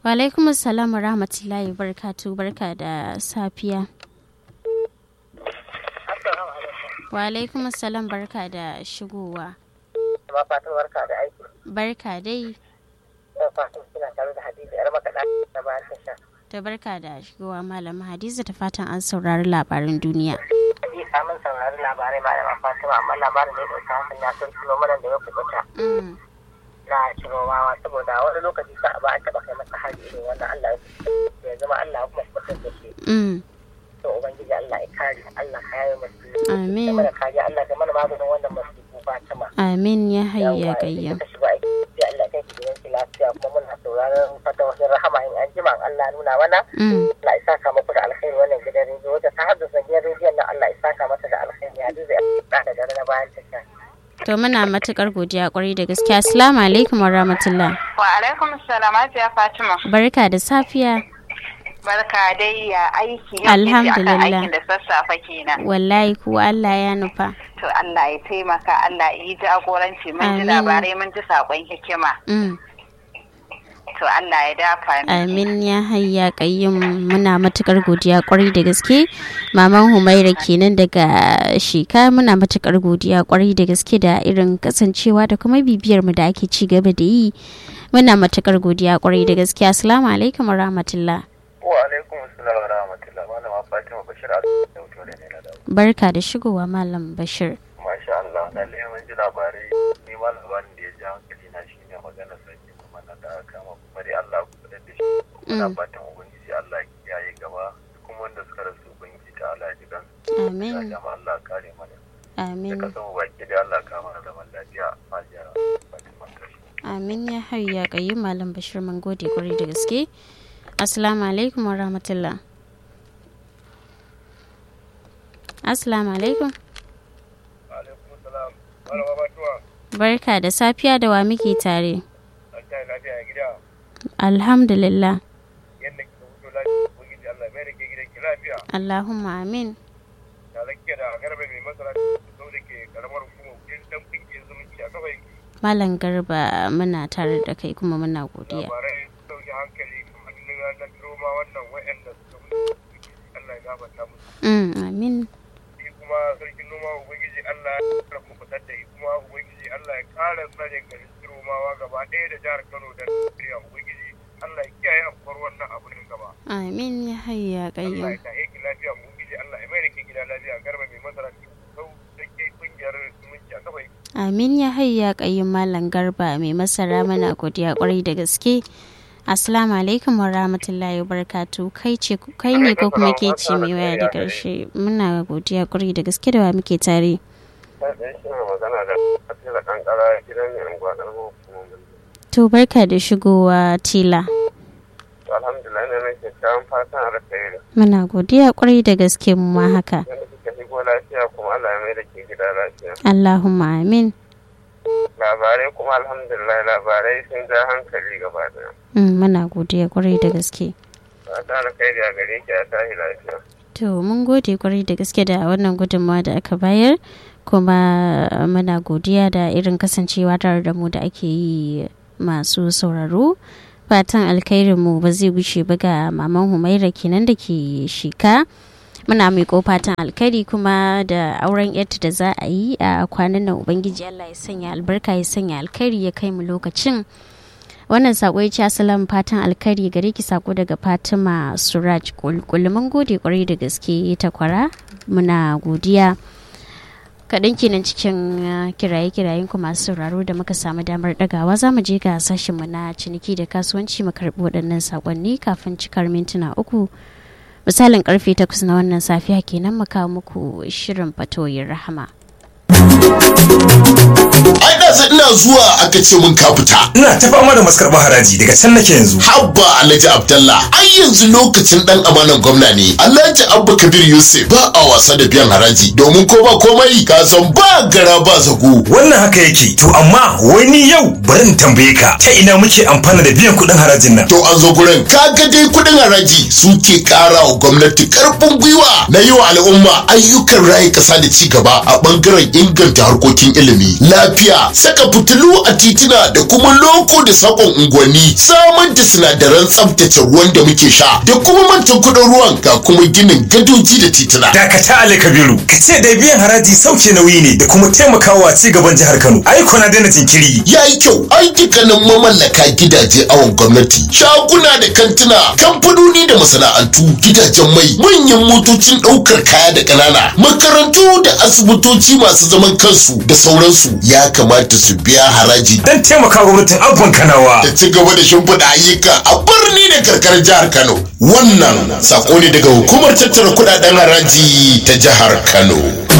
Wa alaikum assalam wa rahmatullahi barkatu barka da safiya. Wa alaikum assalam barka da shigowa. Ma fatan barka da aiki. Barka dai. Da fatan kina tare da Hadiza yar makaɗa da bayan tasha. Ta barka da shigowa malama Hadiza ta fatan an saurari labarin duniya. Hadiza mun saurari labarai malama Fatima amma labarin da ya ɗauka hankali na sun tuno mana da ya kubuta. Mm. Na ciromawa saboda wani lokaci sa ba a taɓa kai masa hari irin wannan Allah ya ya zama Allah kuma kubutar da shi. Mm. To Ubangiji Allah ya kare Allah ka yaye masu. Amin. Mana kariya Allah ka mana maganin wannan masifu Fatima. Amin ya hayya Yawwa, gayyam. idan ka shiga aiki sai Allah kai ki gidan ki lafiya kuma muna sauraron fata wasu rahama in an jima Allah nuna mana. Mm. Allah ya saka muku da alkhairi wannan gidan rediyo wata ta haddasa gidan rediyon nan Allah ya saka mata da alkhairi ya duba ya da dare na bayan tasha. To muna matukar godiya kwarai da gaskiya. Assalamu alaikum wa rahmatullah. Wa alaikum salam Hajiya Fatima. Barka da safiya. Barka dai ya aiki yau Alhamdulillah. akan aikin da sassafe kenan. Wallahi kuwa Allah ya nufa. To Allah ya taimaka Allah ya yi jagoranci mun ji Amin. labarai mun ji sakon hikima. Mm. To Allah ya dafa mu. Amin ya hayya kayyum muna matukar godiya kwarai da gaske. Maman Humaira kenan daga Sheka muna matukar godiya kwarai da gaske da irin kasancewa da kuma bibiyar mu da ake ci gaba da yi. Muna matukar godiya kwarai da gaske. Assalamu alaikum wa rahmatullah. Wa alaikum assalam wa rahmatullah malama Fatima Bashir a da wuto da ne na dawo. Barka da shigowa Malam Bashir. Masha Allah lalle mun ji labarai ni ma labarin da ya ji hankali na shine magana sarki kuma na da aka kama kuma dai Allah ku kudin da shi. Muna Mm. fatan ubangiji Allah ya kiyaye gaba kuma wanda suka rasu ubangiji ta Allah ya ji kan. Amin. Ya jama Allah ya kare mana. Da Amin. kasan mu baki da Allah ka mana zaman lafiya a jiya Fatima Kashi. Amin ya hayya kayyum Malam Bashir mun gode kwarai da gaske. Assalamu alaikum wa rahmatullah. Assalamu alaikum. Alaikum assalam. Malama Fatima Barka da safiya da wa muke tare. an ta lafiya gida Alhamdulillah. yadda kika fito lafiya ubangiji Allah mai da ke gidan ki lafiya. Allahumma amin. da zake da garba mai masara sau da ke karamar hukumar kudin dan kungiyar zumunci a kawai Malam Garba muna tare da kai kuma muna godiya. labarai sauke hankali kamar na roma wannan wa'anda suka mutu Allah ya gafarta musu Mm, amin. shi kuma sarkin noma ubangiji Allah ya kara kubutar da shi kuma ubangiji Allah ya kara tsare garin romawa gaba ɗaya da jihar Kano da Najeriya ubangiji Allah ya kiyaye afkuwar wannan abu din gaba Amin ya hayya Allah ya kayyum. tahe ki lafiya ubangiji Allah ya mai da ke gida lafiya garba mai masara sau da ke kungiyar zumunci a kawai Amin ya hayya kayyum Malam Garba mai masara muna godiya kwarai da gaske. Assalamu alaikum wa rahmatullahi wa barakatu kai ce kai ne ko kuma ke ce mai waya da karshe muna godiya kwarai da gaske da wa muke tare. ɗan shi na magana da kasila kankara gidan ne unguwa ƙarfin hukumomin To barka da shigowa tila. alhamdulillah ne nake kyawun fatan alkhairi Muna godiya kwarai da gaske mu ma haka. yadda kika shigo lafiya kuma Allah ya mai da ke gida lafiya Allahumma amin. labarai kuma alhamdulillah labarai sun ja hankali gaba daya Mm, muna godiya kwarai da gaske. fatan alkhairi a gare ki a tahi lafiya To mun gode kwarai da gaske da wannan gudunmawa da aka bayar kuma muna godiya da irin kasancewa tare da mu da ake yi masu sauraro. Fatan alkhairin mu ba zai wuce ba ga maman Humaira kenan da ke shika. Muna mai fatan alkhairi kuma da auren yarta da za a yi a kwanan nan Ubangiji Allah ya sanya albarka ya sanya alkhairi ya kai mu lokacin. wannan sako ya ce asalan fatan alkhairi gare ki sako daga fatima suraj kulkul mun gode kwarai da gaske ta kwara muna godiya kaɗan kenan cikin uh, kiraye-kirayen ku masu sauraro da muka samu damar ɗagawa za mu je ga sashenmu na ciniki da kasuwanci mu karɓi waɗannan sakonni kafin cikar mintuna uku misalin karfe takwas na wannan safiya kenan mu kawo muku shirin fatoyin rahama ai da ina zuwa aka ce mun ka fita Ina ta fama da maskarɓar haraji daga can nake yanzu. habba alhaji abdallah ai yanzu lokacin dan amanan gwamna ne alhaji abba kabir yusuf ba a wasa da biyan haraji domin ko ba komai ka san ba gara ba zago Wannan haka yake. To amma wai ni yau bari in tambaye ka ta ina muke amfana da biyan kuɗin harajin nan. to an zo gurin kaga dai kudin haraji suke kara wa gwamnati karfin gwiwa na yi wa al'umma ayyukan rayu kasa da ci gaba a bangaren inganta harkokin ilimi lafiya saka fitilu a titina da kuma loko da sakon unguwanni samar da sinadaran tsaftace ruwan da muke sha da kuma mantan kudin ruwan ga kuma ginin gadoji da titina dakata ali kabiru ka ce da biyan haraji sauke nauyi ne da kuma taimakawa ci gaban jihar kano ai na daina jinkiri ya yi kyau ayyukanin mamallaka gidaje awon gwamnati shaguna da kantuna kamfanoni da masana'antu gidajen mai manyan motocin ɗaukar kaya da ƙanana makarantu da asibitoci masu zaman kansu da sauransu ya kamata su biya haraji dan taimaka gwamnatin abban kanawa da ci gaba da shimfiɗa ayyuka a birni da karkarar jihar kano wannan sako ne daga hukumar tattara kuɗaɗen haraji ta jihar kano